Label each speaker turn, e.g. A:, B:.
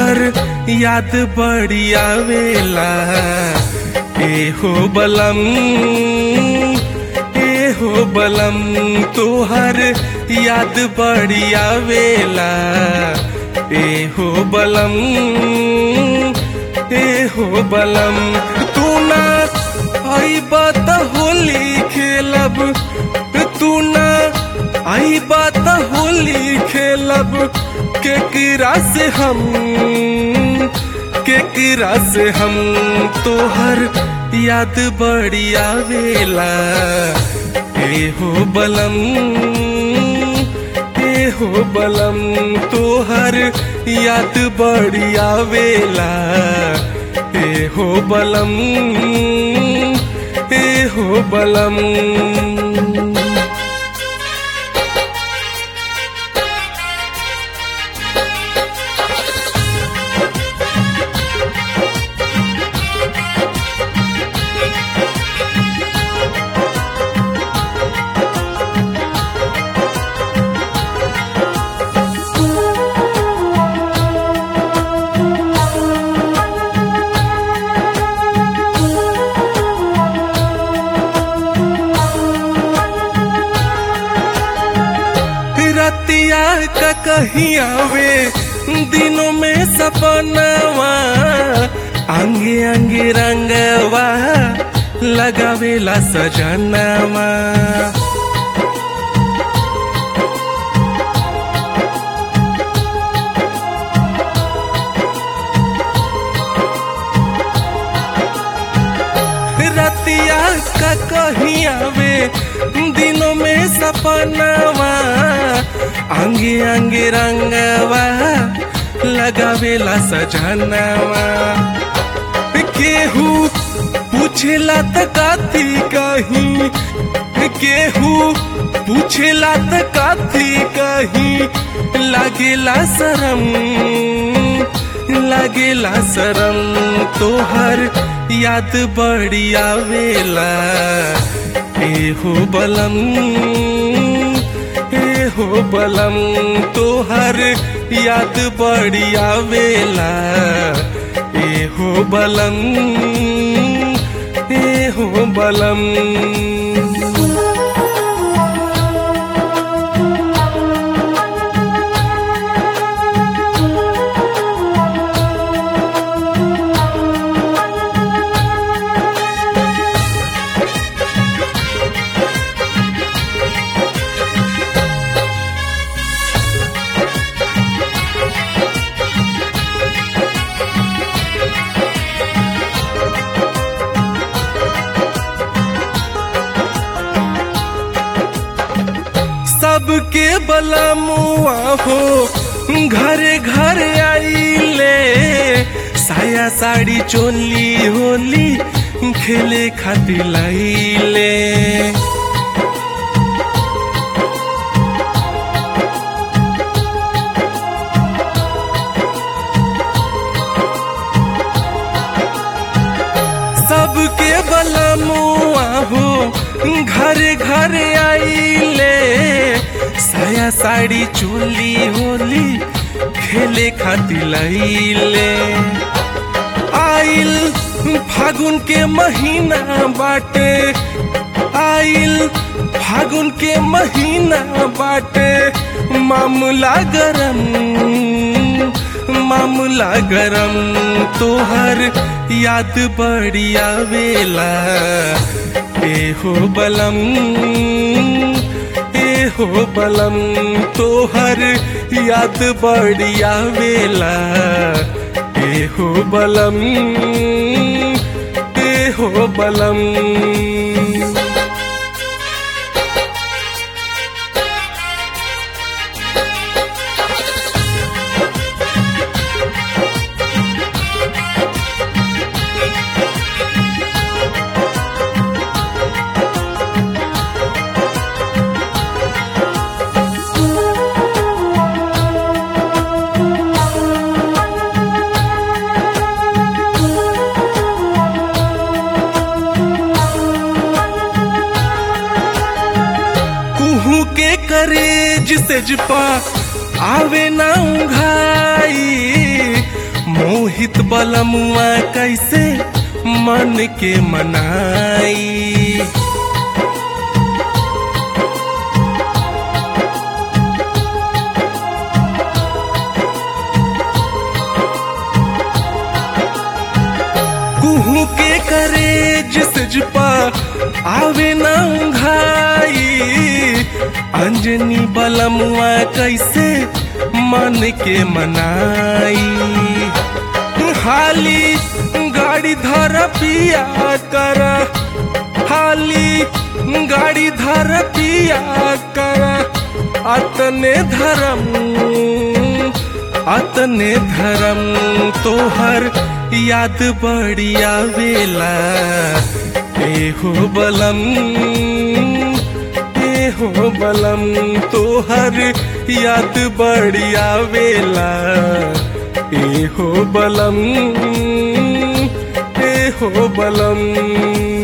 A: तोहर याद बड़ी आवेला ए हो बलम ए हो बलम तोहर याद बड़ी आवेला ए हो बलम ए हो बलम तू ना आई बात होली खेलब तू ना आई बात होली खेलब केकरा से हम केकरा से हम तोहर याद बड़ी आवेला ए हो बलम ए हो बलम तोहर याद बड़ी आवेला ए हो बलम ए हो बलम रतिया का कहीं आवे दिनों में सपनवा अंगे अंगे रंगवा लगावेला सजनवा रतिया का कहीं आवे दिनों में सपनवा अंगे अंगे रंगवा लगावेला सजनवा केहू पूछेला त काथी कहीं केहू पूछेला त काथी कहीं लागेला शरम लागेला शरम तोहर याद बड़ी आवेला ए हो बलम ए हो बलम तोहर याद बड़ी आवेला ए हो बलम ए हो बलम सबके बलमुआ हो घरे घर आइले साया साड़ी चोली होली खेले खातिर लाइले सबके बलमुआ हो घर घर आइले साया साड़ी चोली होली खेले खातिर लैले आइल फागुन के महीना बाटे आइल फागुन के महीना बाटे मामला गरम मामला गरम तोहर याद बड़ी आवेला ए हो बलम ए हो बलम तोहर याद बड़ी आवेला ए हो बलम ए हो बलम कुहू के करेज से जपा आवे ना उघाई मोहित बलमुआ कैसे मन के मनाई कुहू के करे जिस पा आवे ना घाई अंजनी बलमुआ कैसे मन के मनाई हाली गाड़ी धर पिया कर हाली गाड़ी धर पिया कर अतने धर्म अतने धर्म तोहर याद बढ़िया वेला एहो बलम एहो बलम तोहर याद बढ़िया वेला एहो बलम एहो बलम